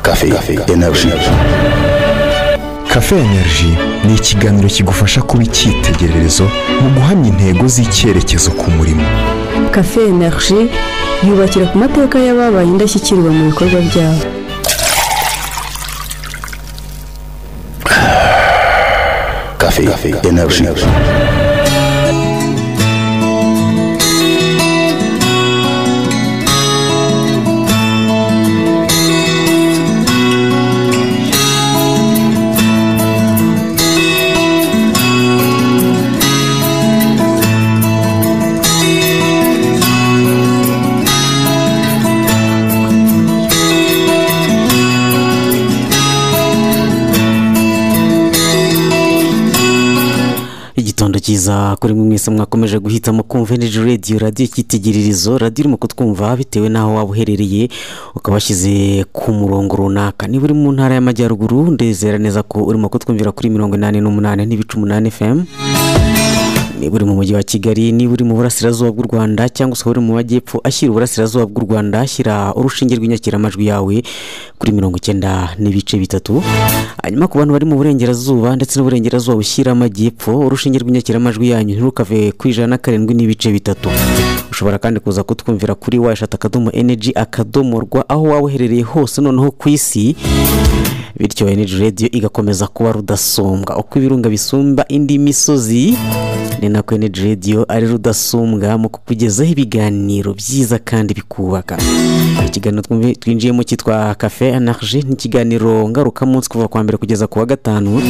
Cafe, Cafe Energy. Cafe Energy ni ikiganiro kigufasha kuba icyitegererezo mu guhamya intego z'icyerekezo ku murimo. Cafe Energy yubakira ku mateka y'ababaye indashyikirwa mu bikorwa byabo. Cafe, Cafe Energy. igitondo cyiza kuri mwe mwese mwakomeje guhitamo kumva energy radio radiyo icyitegererezo radiyo urimo kutwumva bitewe n'aho waba uherereye ukabashyize ku murongo runaka niba uri mu ntara y'amajyaruguru ndizera neza ko urimo kutwumvira kuri mirongo inani n'umunani n'ibice umunani fm niba uri mu mujyi wa kigali niba uri mu burasirazuba bw'u rwanda cyangwa se uri mu majyepfo ashyira uburasirazuba bw'u rwanda ashyira urushinge rw'inyakiramajwi yawe kuri mirongo icyenda n'ibice bitatu hanyuma ku bantu bari mu burengerazuba ndetse n'uburengerazuba bushyira amajyepfo urushinge rw'inyakiramajwi yanyu ntirukave ku ijana na karindwi n'ibice bitatu ushobora kandi kuza kutwumvira kuri wayishati akadomo energy akadomo rwa aho waba uherereye hose noneho ku isi bityo energy radio igakomeza kuba rudasumbwa uko ibirunga bisumba indi misozi ni nako energy radio ari rudasumbwa mu kukugezaho ibiganiro byiza kandi bikubaka ikiganiro twumvi- twinjiyemo cyitwa cafe energy ni ikiganiro ngarukamunsi kuva ku wa mbere kugeza ku wa gatanu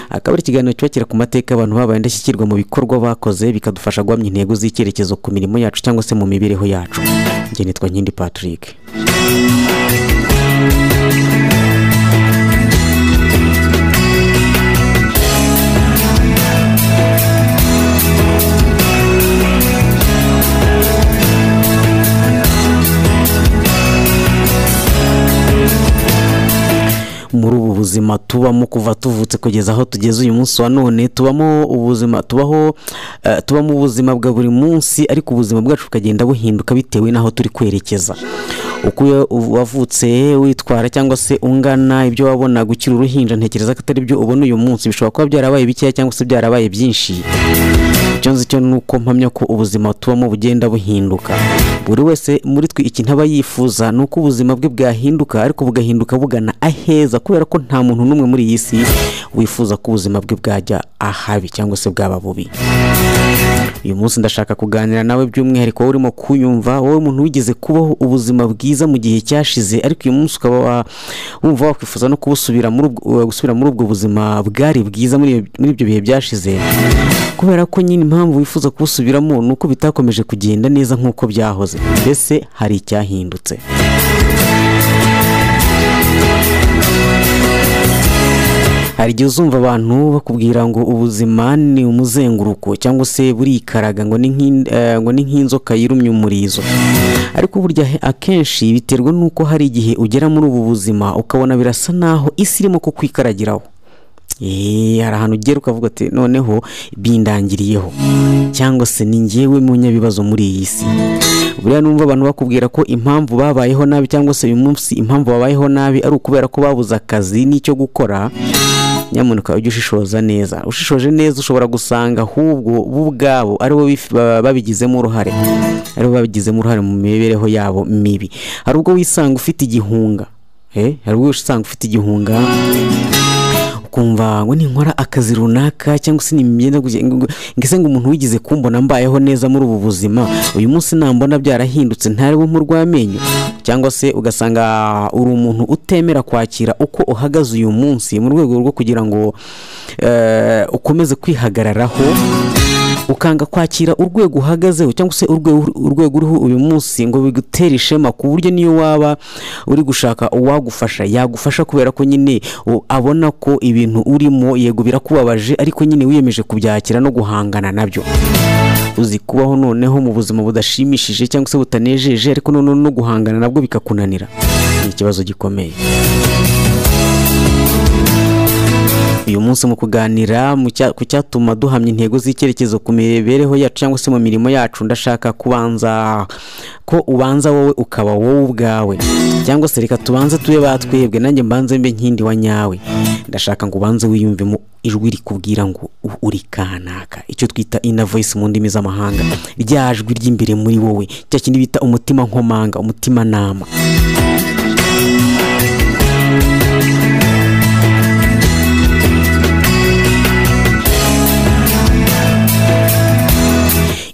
akaba ari ikiganiro cyubakira ku mateka abantu babaye indashyikirwa mu bikorwa bakoze bikadufasha guhamya intego z'icyerekezo ku mirimo yacu cyangwa se mu mibereho yacu njye nitwa nkindi patrick muri ubu buzima tubamo kuva tuvutse kugeza aho tugeze uyu munsi wa none tubamo ubuzima tubaho eh, tubamo ubuzima bwa buri munsi ariko ubuzima bwacu bukagenda buhinduka bitewe n'aho turi kwerekeza uko iyo wavutse witwara cyangwa se ungana ibyo wabonaga ukiri uruhinja ntekereza ko atari byo ubona uyu munsi bishobora kuba byarabaye bikeya cyangwa se byarabaye byinshi icyo nzi cyo ni uko mpamya ko ubuzima tubamo bugenda buhinduka buri wese muri twe ikintu aba yifuza ni uko ubuzima bwe bwahinduka ariko bugahinduka bugana aheza kubera ko nta muntu n'umwe muri iyi si wifuza ko ubuzima bwe bwajya ahabi cyangwa se bwaba bubi uyu munsi ndashaka kuganira nawe by'umwihariko wowe urimo kunyumva wowe umuntu wigeze kubaho ubuzima bwiza mu gihe cyashize ariko uyu munsi ukaba wa- wumva wakwifuza no kubusubira muri ubwo- gusubira muri ubwo buzima bwari bwiza muri iyo- muri ibyo bihe byashize kubera ko nyine impamvu wifuza kubusubiramo ni uko bitakomeje kugenda neza nk'uko byahoze mbese hari icyahindutse hari igihe uzumva abantu bakubwira ngo ubuzima ni umuzenguruko cyangwa se burikaraga ngo ni nk'in- eh, ngo ni nk'inzoka yirumye umurizo ariko burya he- akenshi biterwa n'uko hari igihe ugera muri ubu buzima ukabona birasa naho isi irimo kukwikaragiraho Eee, hari ahantu ugera ukavuga ati noneho bindangiriyeho cyangwa se ni njyewe munyabibazo muri iyi si buriya numva abantu bakubwira ko impamvu babayeho nabi cyangwa se uyu munsi impamvu babayeho nabi ari ukubera ko babuze akazi n'icyo gukora nyamuneka ujye ushishoza neza ushishoje neza ushobora gusanga ahubwo bo ubwabo ari bo bif- ba- babigizemo uruhare ari bo babigizemo uruhare mu mibereho yabo mibi hari ubwo wisanga ufite igihunga eh, hari ubwo wisanga ufite igihunga ukumva ngo ninkora akazi runaka cyangwa se nimyenda ngese ngo umuntu wigeze kumbona mbayeho neza muri ubu buzima uyu munsi nambona byarahindutse ntarebe mpurwamenyo cyangwa se ugasanga uri umuntu utemera kwakira uko uhagaze uyu munsi mu rwego rwo kugira ngo eh, ukomeze kwihagararaho ukanga kwakira urwego uhagazeho cyangwa se urwego urwego uriho uyu munsi ngo bigutere ishema ku buryo niyo waba uri gushaka uwagufasha yagufasha kubera ko nyine u- abona ko ibintu urimo yego birakubabaje ariko nyine wiyemeje kubyakira no guhangana nabyo uzi kubaho noneho mu buzima budashimishije cyangwa se butanejeje ariko noneho no guhangana nabwo bikakunanira ni ikibazo gikomeye uyu munsi mu kuganira mu cya- ku cyatuma duhamya intego z'icyerekezo ku mibereho yacu cyangwa se mu mirimo yacu ndashaka kubanza ko ubanza wowe ukaba wowe ubwawe cyangwa se reka tubanze tube batwebwe nanjye mbanze mbe nkindi wa nyawe ndashaka ngo ubanze wiyumvemo ijwi rikubwira ngo u- uri kanaka icyo twita ina voice mu ndimi z'amahanga rya jwi ry'imbere muri wowe cya kindi bita umutima nkomanga umutima nama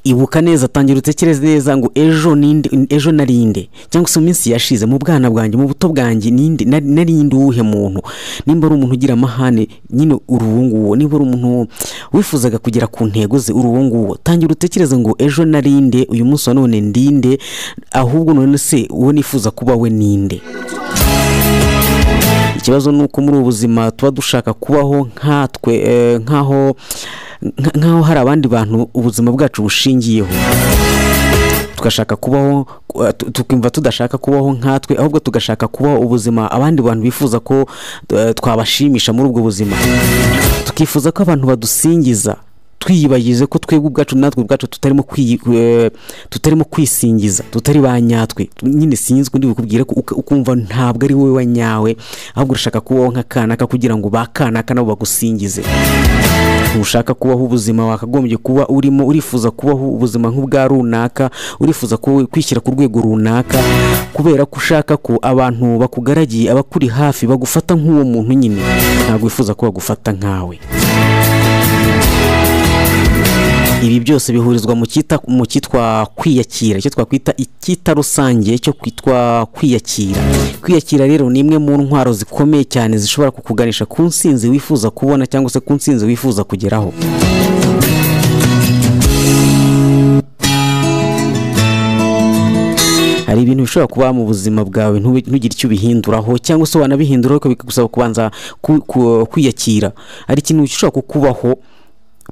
ibuka neza tangira utekereze neza ngo ejo ninde ejo narinde cyangwa se mu minsi yashize mu bwana bwanjye mu buto bwanjye ninde na- narinde uwuhe muntu nimba ari umuntu ugira amahane nyine uri uwo nguwo niba ari umuntu wifuzaga kugera ku ntego ze uri uwo nguwo tangira utekereze ngo ejo narinde uyu munsi wa none ndinde ahubwo none se uwo nifuza kuba we ninde ikibazo ni uko muri ubu buzima tuba dushaka kubaho nkatwe eh, nk'aho nka- nk'aho hari abandi bantu ubuzima bwacu bushingiyeho tugashaka kubaho eh, tu- tukimva tudashaka kubaho nkatwe ahubwo tugashaka kubaho ubuzima abandi bantu bifuza ko eh, twabashimisha muri ubwo buzima tukifuza ko abantu badusingiza twiyibagize ko twebwe ubwacu natwe ubwacu tutarimo kwiyi- eh, tutarimo kwisingiza tutari ba nyatwe nyine sinzwe ndibikubwire ko uka- ukumva ntabwo ari wowe wa nyawe ahubwo urashaka kubaho nka kanaka kugira ngo ba kanaka nabo bagusingize ushaka kubaho ubuzima wakagombye kuba urimo urifuza kubaho ubuzima nk'ubwa runaka urifuza ku- kwishyira ku rwego runaka kubera ko ushaka ko abantu bakugaragiye abakuri hafi bagufata nk'uwo muntu nyine ntabwo wifuza ko bagufata nkawe ibi byose bihurizwa mu cyita mu cyitwa kwiyakira icyo twakwita icyita rusange cyo kwitwa kwiyakira kwiyakira rero ni imwe mu ntwaro zikomeye cyane zishobora kukuganisha ku nsinzi wifuza kubona cyangwa se ku nsinzi wifuza kugeraho hari ibintu bishobora kuba mu buzima bwawe ntube- ntugire icyo ubihinduraho cyangwa se wanabihinduraho ariko bikagusaba kubanza ku- ku- kwiyakira hari ikintu gishobora kukubaho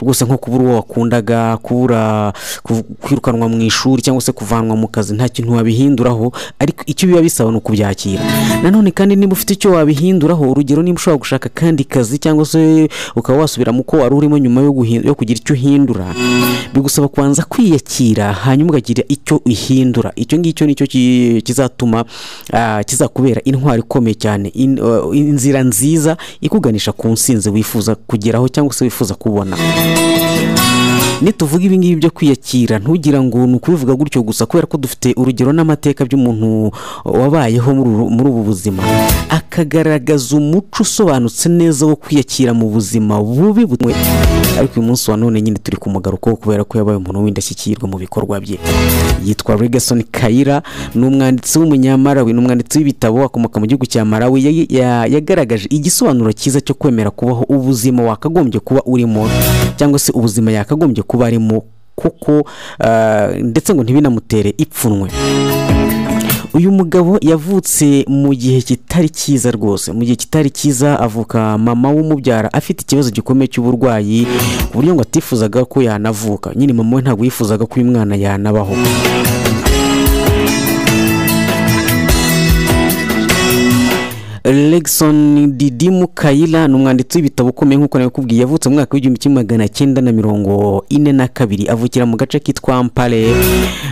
rwose nko kubura uwo wakundaga kubura ku- kwirukanwa mu ishuri cyangwa se kuvanwa mu kazi nta kintu wabihinduraho ariko icyo biba bisaba ni ukubyakira nanone kandi niba ufite icyo wabihinduraho urugero niba ushobora gushaka kandi kazi cyangwa se ukaba wasubira mu ko wari urimo nyuma yo, guhi- yo kugira icyo uhindura bigusaba kubanza kwiyakira hanyuma ukagira icyo uhindura icyo ngicyo nicyo ki- kizatuma ah, kizakubera intwaro ikomeye cyane in- uh, inzira nziza ikuganisha ku nsinzi wifuza kugeraho cyangwa se wifuza kubona nituvuga ibingibi byo kwiyakira ntugira ngo ni ukubivuga gutyo gusa kubera ko dufite urugero n'amateka by'umuntu wabayeho muri uru- muri ubu buzima akagaragaza umuco usobanutse neza wo kwiyakira mu buzima bubi bumwe ariko uyu munsi wa none nyine turi ku mugaruko kubera ko yabaye umuntu w'indashyikirwa mu bikorwa bye yitwa Regason Kaira ni umwanditsi w'umunyamarawi ni umwanditsi w'ibitabo akomoka mu gihugu cya Malawi Ya- ya- yagaragaje igisobanuro cyiza cyo kwemera kubaho ubuzima wakagombye kuba urimo cyangwa se ubuzima yakagombye kuba arimo kuko ah, ndetse ngo ntibinamutere ipfunwe uyu mugabo yavutse mu gihe kitari cyiza rwose mu gihe kitari cyiza avuka mama w'umubyara afite ikibazo gikomeye cy'uburwayi ku buryo ngo atifuzaga ko yanavuka nyine mama we ntabwo yifuzaga ko uyu mwana yanabaho Legson Didimu Kayira ni umwanditsi w'ibitabo ukomeye nk'uko nabikubwiye yavutse mu mwaka w'igihumbi kimwe magana cyenda na mirongo ine na kabiri avukira mu gace kitwa Mpale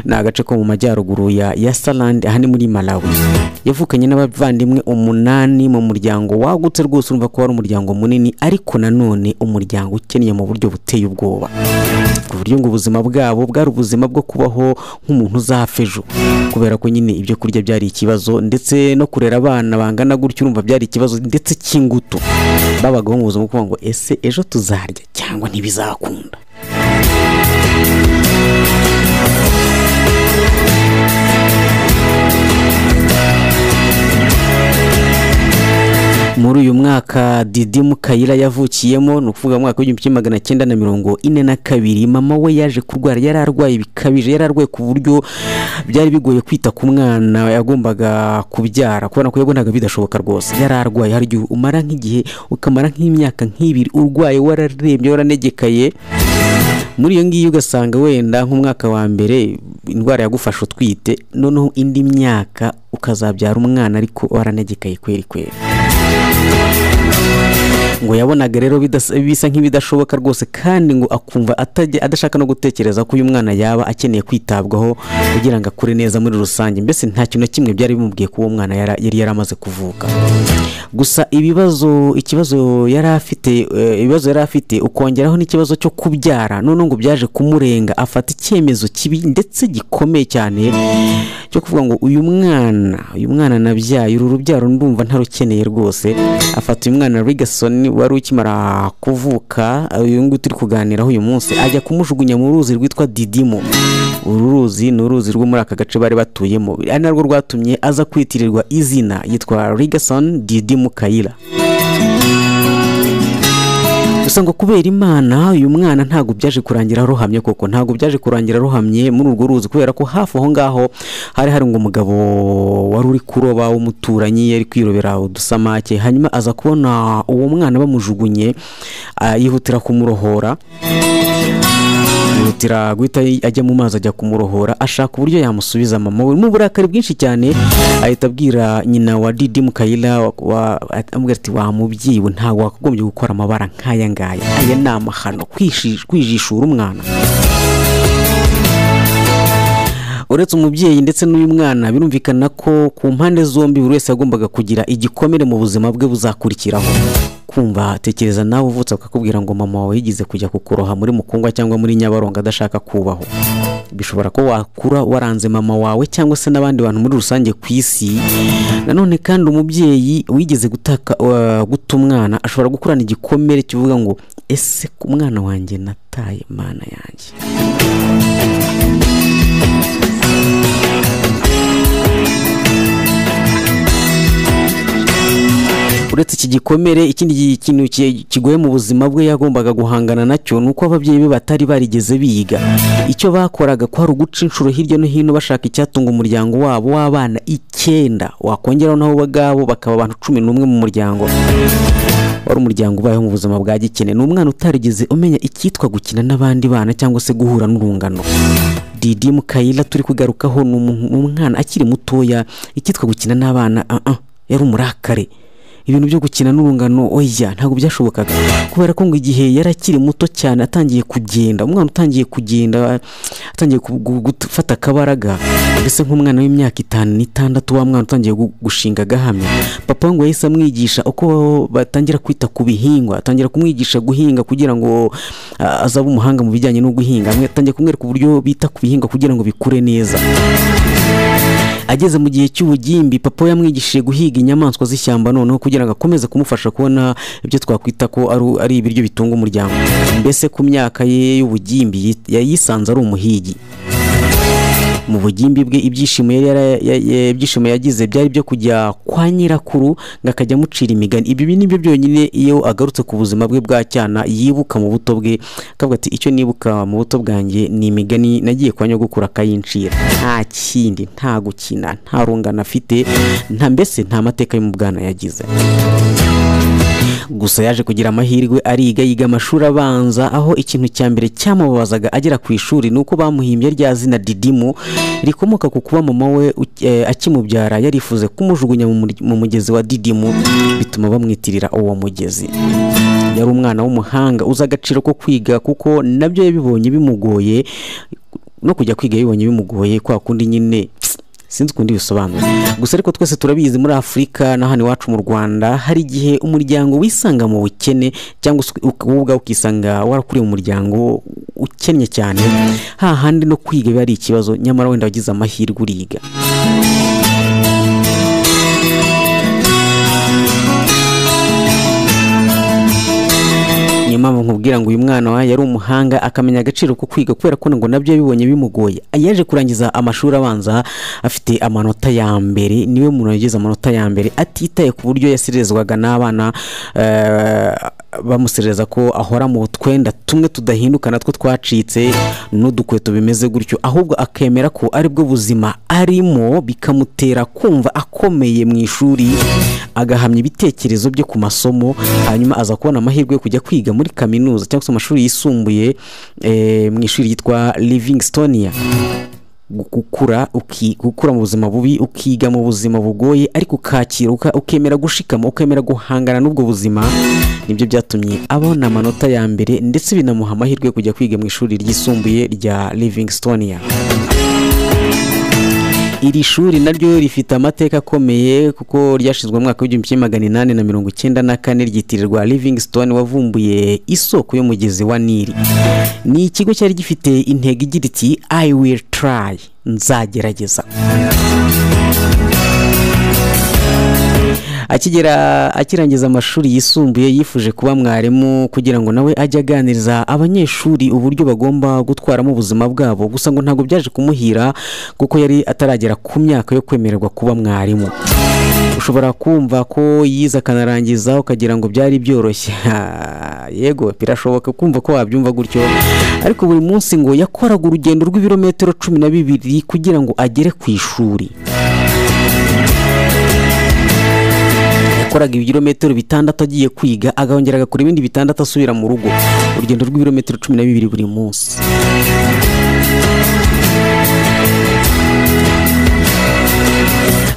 ni agace ko mu majyaruguru ya Yasaland aha ni muri Malawi yavukanye n'abavandimwe umunani mu muryango wagutse rwose urumva ko wari umuryango munini ariko nanone umuryango ukennye mu buryo buteye ubwoba ku buryo ngo ubuzima bwabo bwari ubuzima bwo kubaho nk'umuntu uzapfa ejo kubera ko nyine ibyo kurya byari ikibazo ndetse no kurera abana bangana gutyo urumva byari ikibazo ndetse cy'ingutu babagaho mu buzima bwo kuvuga ngo ese ejo tuzarya cyangwa ntibizakunda muri uyu mwaka Didi Mukayira yavukiyemo ni ukuvuga mu mwaka w'igihumbi kimwe magana cyenda na mirongo ine na kabiri mama we yaje kurwara yari arwaye bikabije yari arwaye ku buryo byari bigoye kwita ku mwana yagombaga kubyara kubona ko yabonaga bidashoboka rwose yari arwaye hari igihe umara nk'igihe ukamara nk'imyaka nk'ibiri urwaye wararembye waranegekaye muri iyo ngiyo ugasanga wenda nk'umwaka wa mbere indwara yagufashe utwite noneho indi myaka ukazabyara umwana ariko waranegekaye kweri kweri ngo yabonaga rero bidas- bisa nk'ibidashoboka rwose kandi ngo akumva atajya- adashaka no gutekereza ko uyu mwana yaba akeneye kwitabwaho kugira ngo akure neza muri rusange mbese nta kintu na kimwe byari bimubwiye ko uwo mwana yara- yari yaramaze kuvuka gusa ibibazo ikibazo yari afite eh, ibibazo yari afite ukongeraho n'ikibazo cyo kubyara none ngo byaje kumurenga afata icyemezo kibi ndetse gikomeye cyane cyo kuvuga ngo uyu mwana uyu mwana nabyaye uru rubyaro ndumva ntarukeneye rwose afata uyu mwana Rigasoni wari ukimara kuvuka uyu nguyu turi kuganiraho uyu munsi ajya kumujugunya mu ruzi rwitwa Didimo uru ruzi ni uruzi rwo muri aka gace bari batuyemo ari narwo rwatumye aza kwitirirwa izina yitwa Rigason Didimo Kayira gusa ngo kubera imana uyu mwana ntabwo byaje kurangira ruhamye koko ntabwo byaje kurangira ruhamye muri urwo ruzi kubera ko hafi aho ngaho hari hari ngo umugabo wari uri kuroba w'umuturanyi yari kwirobera udusamake hanyuma aza kubona uwo mwana bamujugunye ah, yihutira kumurohora yihutira guhita ajya mu mazi ajya kumurohora ashaka uburyo yamusubiza mama we mu burakari bwinshi cyane ahita abwira nyina wa didi mukayira wa- wa- amubwira ati wa mubyeyi we ntabwo wakagombye gukora amabara nk'aya ngaya aya ni amahano kwishi- kwijishura umwana uretse umubyeyi ndetse n'uyu mwana birumvikana ko ku mpande zombi buri wese yagombaga kugira igikomere mu buzima bwe buzakurikiraho kumva tekereza nawe uvutse bakakubwira ngo mama wawe yigize kujya kukuroha muri mukungwa cyangwa muri nyabarongo adashaka kubaho bishobora ko wakura waranze mama wawe cyangwa se n'abandi bantu muri rusange ku isi nanone kandi umubyeyi wigeze gutaka uh, guta umwana ashobora gukurana igikomere kivuga ngo ese ku mwana wanjye nataye mana yanjye uretse iki gikomere ikindi gi- kintu ki- kigoye mu buzima bwe yagombaga guhangana nacyo ni uko ababyeyi be batari barigeze biga icyo bakoraga kwari uguca inshuro hirya no hino bashaka icyatunga umuryango wabo w'abana icyenda wakongeraho nabo bagabo bakaba abantu cumi n'umwe mu muryango wari umuryango ubayeho mu buzima bwa gikene ni umwana utarigeze umenya icyitwa gukina n'abandi bana cyangwa se guhura n'urungano Didi Mukayira turi kugarukaho ni umu- ni umwana akiri mutoya icyitwa gukina n'abana ah ah, yari umurakare ibintu byo gukina n'urungano oya ntabwo byashobokaga kubera ko ngo igihe yari akiri muto cyane atangiye kugenda umwana utangiye kugenda atangiye ku- gu- gufata akabaraga mbese nk'umwana w'imyaka itanu n'itandatu wa mwana utangiye gu- gushinga agahamya papa we ngo yahise amwigisha uko batangira kwita ku bihingwa atangira kumwigisha guhinga kugira ngo ah, azabe umuhanga mu bijyanye no guhinga atangiye kumwereka uburyo bita ku bihingwa kugira ngo bikure neza ageze mu gihe cy'ubugimbi papa we yamwigishije guhiga inyamaswa z'ishyamba noneho kugira ngo akomeze kumufasha kubona ibyo twakwita ko ari, ari ibiryo bitunga umuryango mbese ku myaka ye y'ubugimbi yi- yayisanze ari umuhigi mu bugimbi bwe ibyishimo yari yara- ya- ya- ibyishimo yagize byari byo kujya kwa nyirakuru ngo akajya amucira imigani ibi nibyo byonyine iyo agarutse ku buzima bwe bwa cyana yibuka mu buto bwe akavuga ati icyo nibuka mu buto bwanjye ni imigani nagiye kwa nyogokuru akayincira nta kindi nta gukina nta rungano afite nta mbese nta mateka y'umubwana yagize gusa yaje kugira amahirwe ariga yiga amashuri abanza aho ikintu cya mbere cyamubabazaga agera ku ishuri ni uko bamuhimbye rya zina didimu rikomoka ku kuba mama we uki- eh, akimubyara yarifuze kumujugunya mu muri- mu mugezi wa didimu bituma bamwitirira uwo mugezi yari umwana w'umuhanga uzi agaciro ko kwiga kuko nabyo yabibonye bimugoye no kujya kwiga yabibonye bimugoye kwa kundi nyine sinzi ukundi bisobanura gusa ariko twese turabizi muri afurika na hano iwacu mu rwanda hari igihe umuryango wisanga mu bukene cyangwa se uk- wowe ubwawe ukisanga warakuriye mu muryango ukennye cyane hahandi no kwiga biba ari ikibazo nyamara wenda wagize amahirwe uriga niyo mpamvu nkubwira ngo uyu mwana wa yari umuhanga akamenya agaciro ko kwiga kubera ko ngo nabyo yabibonye bimugoye yaje kurangiza amashuri abanza afite amanota ya mbere niwe muntu wagize amanota ya mbere atitaye ku buryo yasirezwaga n'abana eh, bamusereza ko ahora mu twenda tumwe tudahinduka natwo twacitse n'udukweto bimeze gutyo ahubwo akemera ko aribwo buzima arimo bikamutera kumva akomeye mu ishuri agahamya ibitekerezo bye ku masomo hanyuma aza kubona amahirwe yo kujya kwiga muri kaminuza cyangwa se mu mashuri yisumbuye eh, mu ishuri ryitwa livingstonia gukura uki- gukura mu buzima bubi ukiga mu buzima bugoye ariko ukakira uka- ukemera gushikama ukemera guhangana n'ubwo buzima nibyo byatumye abona amanota ya mbere ndetse binamuha amahirwe yo kujya kwiga mu ishuri ryisumbuye rya livingstonia iri shuri naryo rifite amateka akomeye kuko ryashyizwe mu mwaka w'igihumbi kimwe magana inani na mirongo icyenda na kane ryitirirwa livingstone wavumbuye isoko y'umugezi wa nili ni ikigo cyari gifite intego igira iti i will try nzagerageza akigera akirangiza amashuri yisumbuye yifuje kuba mwarimu kugira ngo nawe ajye aganiriza abanyeshuri uburyo bagomba gutwaramo ubuzima bwabo gusa ngo ntabwo byaje kumuhira kuko yari ataragera ku myaka yo kwemererwa kuba mwarimu ushobora kumva ko yize akanarangiza ukagira ngo byari byoroshye Ah, yego birashoboka kumva ko wabyumva gutyo ariko buri munsi ngo yakoraga urugendo rw'ibirometero cumi na bibiri kugira ngo agere ku ishuri yakoraga ibirometero bitandatu agiye kwiga akongera agakora ibindi bitandatu asubira mu rugo urugendo rw'ibirometero cumi na bibiri buri munsi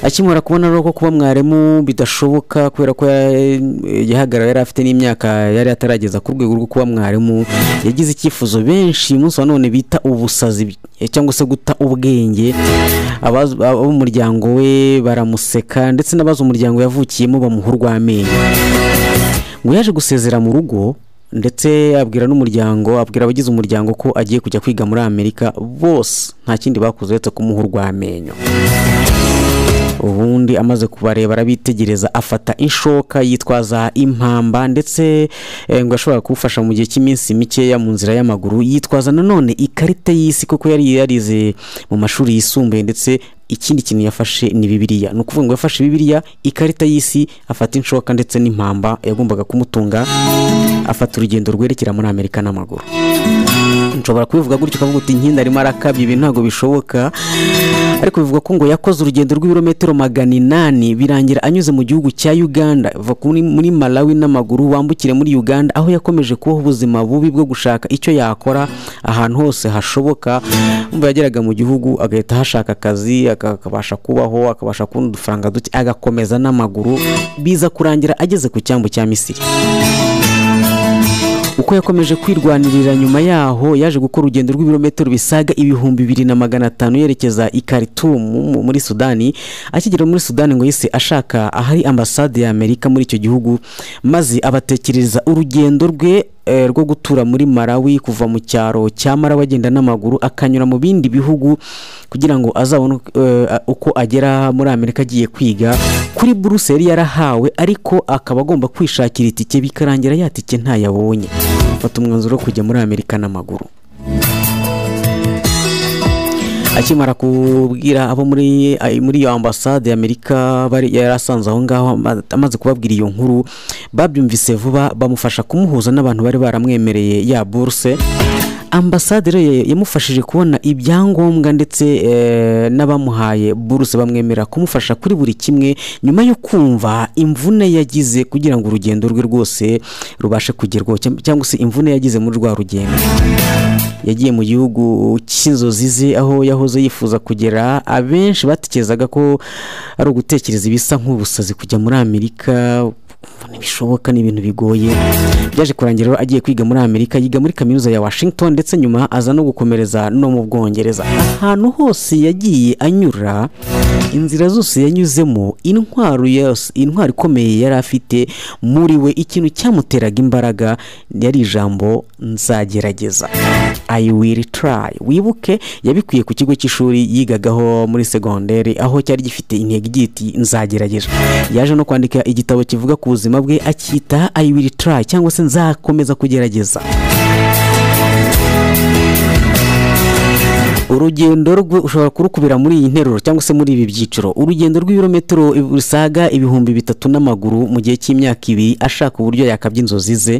akimara kubona rero ko kuba mwarimu bidashoboka kubera ko ya- yahagarara yari afite n'imyaka yari atarageza ku rwego rwo kuba mwarimu yagize icyifuzo benshi umunsi wa none bita ubusazi eh, cyangwa se guta ubwenge Abazi- abo mu muryango we baramuseka ndetse n'abazi umuryango yavukiyemo bamuha urw'amenyo ngo yaje gusezera mu rugo ndetse abwira n'umuryango abwira abagize umuryango ko agiye kujya kwiga muri amerika bose nta kindi bakoze uretse kumuha urw'amenyo ubundi amaze kubareba arabitegereza afata inshoka yitwaza impamba ndetse eh, ngo ashobora kuwufasha mu gihe cy'iminsi mikeya mu nzira y'amaguru yitwaza nanone ikarita y'isi kuko yari yarize mu mashuri yisumbuye ndetse ikindi kintu yafashe ni bibiliya ni ukuvuga ngo yafashe bibiliya ikarita y'isi afata inshoka ndetse n'impamba yagombaga kumutunga afata urugendo rwerekera muri amerika n'amaguru nshobora kubivuga gutyo ukavuga uti nkinda arimo arakabya ibi ntabwo bishoboka ariko bivugwa ko ngo yakoze urugendo rw'ibirometero magana inani birangira anyuze mu gihugu cya uganda va kuri- muri malawi n'amaguru wambukire muri uganda aho yakomeje kubaho ubuzima bubi bwo gushaka icyo yakora ahantu hose hashoboka umva yageraga mu gihugu agahita ahashaka akazi aka- akabasha kubaho akabasha kubona udufaranga duke agakomeza n'amaguru biza kurangira ageze ku cyambu cya misiri uko yakomeje kwirwanirira nyuma yaho yaje gukora urugendo rw'ibirometero bisaga ibihumbi bibiri na magana atanu yerekeza i Khartoum mu- muri Sudani akigera muri Sudani ngo yise ashaka ahari ambasade ya Amerika muri icyo gihugu maze abatekereza urugendo rwe eh, rwo gutura muri Malawi kuva mu cyaro cya Malawi agenda n'amaguru akanyura mu bindi bihugu kugira ngo azabone eh, uko agera muri Amerika agiye kwiga kuri buruse yari yarahawe ariko akaba agomba kwishakira itike bikarangira ya tike ntayabonye afata umwanzuro wo kujya muri Amerika n'amaguru akimara kubwira abo muri ay- muri iyo ambasade y'amerika bari yari asanze aho ngaho ama- amaze kubabwira iyo nkuru babyumvise vuba bamufasha kumuhuza n'abantu bari baramwemereye ya buruse ambasade rero ya- yamufashije kubona ibyangombwa ndetse eh, n'abamuhaye buruse bamwemerera kumufasha kuri buri kimwe nyuma yo kumva imvune yagize kugira ngo urugendo rwe rwose rubashe kugerwaho cyam- cyangwa se imvune yagize muri rwa rugendo yagiye mu gihugu cy'inzozi ze aho yahoze yifuza kugera abenshi batekerezaga ko ari ugutekereza ibisa nk'ubusazi kujya muri amerika ukumva ntibishoboka ni ibintu bigoye byaje kurangira rero agiye kwiga muri amerika yiga muri kaminuza ya washington ndetse nyuma aza no gukomereza no mu bwongereza ahantu hose yagiye anyura inzira zose yanyuzemo intwaro yose intwaro ikomeye yari afite muri we ikintu cyamuteraga imbaraga yari ijambo nzagerageza I will try wibuke yabikuye ku kigo cy'ishuri yigagaho muri segonderi aho cyari gifite intego igira iti nzagerageza yaje no kwandika igitabo kivuga ku buzima bwe akita I will try cyangwa se nzakomeza kugerageza urugendo rwe ushobora kurukubira muri iyi nteruro cyangwa se muri ibi byiciro urugendo rw'ibirometero bisaga ibihumbi bitatu n'amaguru mu gihe cy'imyaka ibiri ashaka uburyo yakabya inzozi ze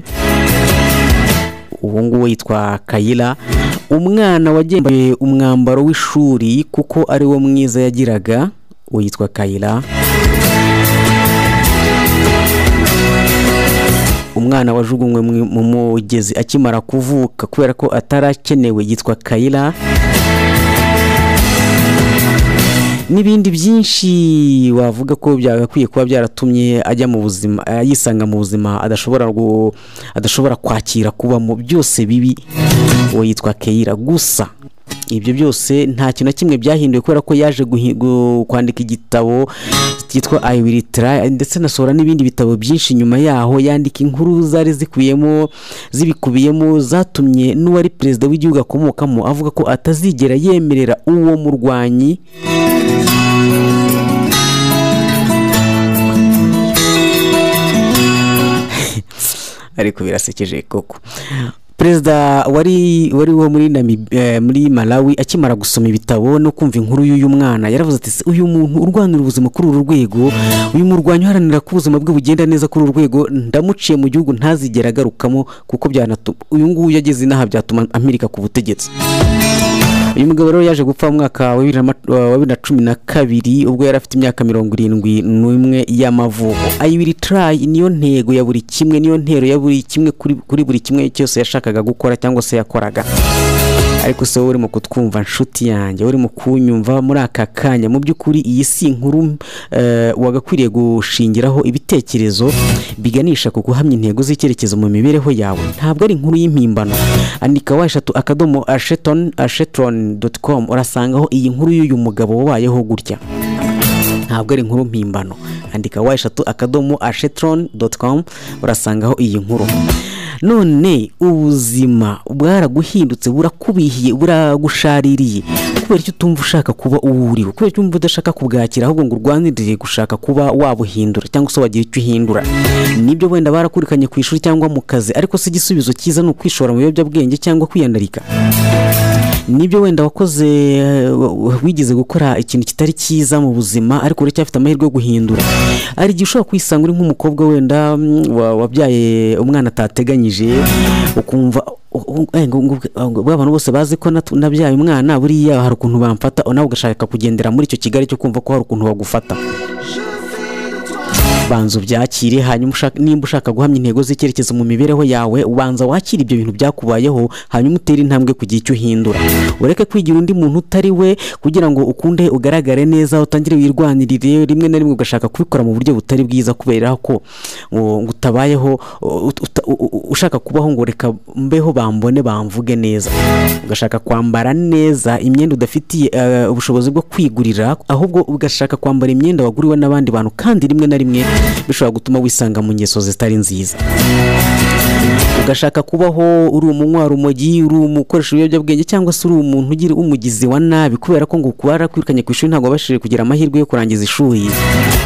ubu ngubu yitwa kayira umwana wagembaye umwambaro w'ishuri kuko ari wo mwiza yagiraga witwa kayira umwana wajugunywe mu- mu mugezi akimara kuvuka kubera ko atarakenewe yitwa kayira n'ibindi byinshi wavuga ko byagakwiye kuba byaratumye ajya mu buzima eh, yisanga mu buzima adashobora gu- adashobora kwakira kubamo byose bibi uwo yitwa keyira gusa ibyo byose nta kintu na kimwe byahinduwe kubera ko yaje guhi- gu- kwandika igitabo cyitwa I will try ndetse anasohora n'ibindi bitabo byinshi nyuma yaho yandika inkuru zari zikubiyemo zibikubiyemo zatumye n'uwari perezida w'igihugu akomokamo avuga ko atazigera yemerera uwo murwanyi ariko birasekeje koko perezida wari wari wo muri Namib- eh, muri malawi akimara gusoma ibitabo no kumva inkuru y'uyu mwana yaravuze ati "Se, uyu muntu urwanira ubuzima kuri uru rwego uyu murwanyi uharanira ko ubuzima bwe bugenda neza kuri uru rwego ndamuciye mu gihugu ntazigera agarukamo kuko byanatuma uyu nguyu yageze inaha byatuma ampirika ku butegetsi uyu mugabo rero yaje gupfa mu mwaka wa bibiri na ma- wa bibiri na cumi na kabiri ubwo yari afite imyaka mirongo irindwi n'umwe y'amavuko ayibiri turayi niyo ntego ya buri kimwe niyo ntero ya buri kimwe kuri kuri buri kimwe cyose yashakaga gukora cyangwa se yakoraga ariko se wowe urimo kutwumva nshuti yanjye urimo kunyumva muri aka kanya mu by'ukuri iyi si inkuru eh, wagakwiriye gushingiraho ibitekerezo biganisha ku guhamya intego z'icyerekezo mu mibereho yawe ntabwo ari inkuru y'impimbano andika wa eshatu akadomo asheton ashetron doti komu urasangaho iyi nkuru y'uyu mugabo wabayeho gutya ntabwo ari inkuru mpimbano andika wa eshatu akadomo ashetron doti komu urasangaho iyi nkuru none ubuzima bwaraguhindutse burakubihiye buragushaririye kubera icyo utumva ushaka kuba uwo uriwe kubera icyo utumva udashaka kubwakira ahubwo ngo urwanirire gushaka kuba wabuhindura cyangwa se wagira icyo uhindura nibyo wenda barakurikanye ku ishuri cyangwa mu kazi ariko si igisubizo cyiza ni ukwishora mu biyobyabwenge cyangwa kwiyandarika nibyo wenda wakoze wigize gukora ikintu kitari cyiza mu buzima ariko uracyafite amahirwe yo guhindura hari igihe ushobora kwisanga uri nk'umukobwa wenda mm, wa- wabyaye umwana atateganyije ukumva u- u- eh, ngo- ngo- ngo- bwa bantu bose bazi ko natu- nabyaye umwana buriya hari ukuntu bamfata nawe ugashaka kugendera muri icyo kigali cyo kumva ko hari ukuntu bagufata banza ubyakire hanyuma ushaka- nimba ushaka guhamya intego z'icyerekezo mu mibereho yawe ubanza wakire ibyo bintu byakubayeho hanyuma utere intambwe kugira icyo uhindura ureke kwigira undi muntu utari we kugira ngo ukunde ugaragare neza utangire wirwanirire rimwe na rimwe ugashaka kubikora mu buryo butari bwiza kubera ko ngo- ngo utabayeho ut- uta- u- u- ushaka kubaho ngo reka mbeho bambone bamvuge neza ugashaka kwambara neza imyenda udafitiye eh, ubushobozi bwo kwigurira ahubwo ugashaka kwambara imyenda waguriwe n'abandi bantu kandi rimwe na rimwe bishobora gutuma wisanga mu ngeso zitari nziza ugashaka kubaho uri umunywa urumogi uri umukoresha ibiyobyabwenge cyangwa se uri umuntu ugira umugizi wa nabi kubera ko ngo kubara kwirukanye ku ishuri ntabwo wabashije kugira amahirwe yo kurangiza ishuri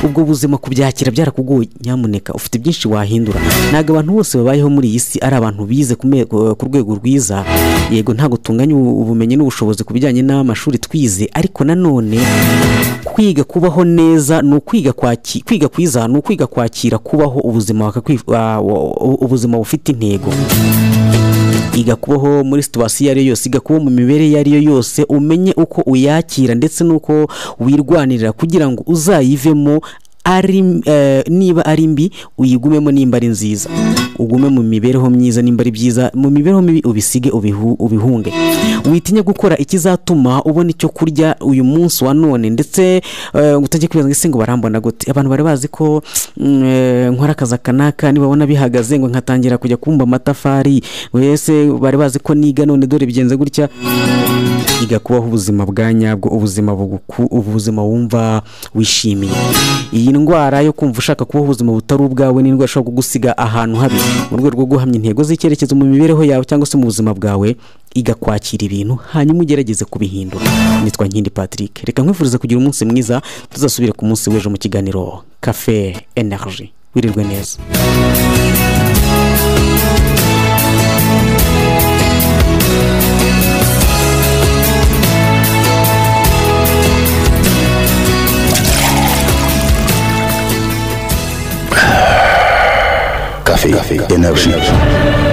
ubwo buzima kubyakira byarakugoye nyamuneka ufite byinshi wahindura ntabwo abantu bose babayeho muri iyi si ari abantu bize ku me- ku rwego rwiza yego ntabwo tunganya ubu- ubumenyi n'ubushobozi ku bijyanye n'amashuri twize ariko nanone kwiga kubaho neza ni ukwiga kwaki kwiga kwiza ni ukwiga kwakira kubaho ubuzima wakakwi- wa- wa- ubuzima bufite intego iga kubaho muri situwasiyo iyo ari yo yose iga kubaho mu mibereho iyo ari yo yose umenye uko uyakira ndetse n'uko wirwanirira kugira ngo uzayivemo ari eh, niba ari mbi uyigumemo nimba ari nziza ugume mu mibereho myiza nimba ari byiza mu mibereho mibi ubisige ubihu, ubihunge witinya gukora ikizatuma ubona icyo kurya uyu munsi wa none ndetse eh, ngo utajya kwibaza ngo ese ngo barambona gute abantu bari bazi ko mm, eh, nkora akazi aka n'aka nibabona bihagaze ngo nkatangira kujya kumba amatafari ngo ese bari bazi ko niga none dore bigenze gutya iga kubaho ubuzima bwa nyabwo ubuzima buguku ubuzima wumva wishimiye iyi ndwara yo kumva ushaka kubaho ubuzima butari ubwawe ni indwara ishobora kugusiga ahantu habi mu rwego rwo guhamya intego z'icyerekezo mu mibereho yawe cyangwa se mu buzima bwawe iga kwakira ibintu hanyuma ugerageze kubihindura nitwa nkindi patrick reka nkwifurize kugira umunsi mwiza tuzasubire ku munsi w'ejo mu kiganiro cafe energy wirirwe neza Café, Energia.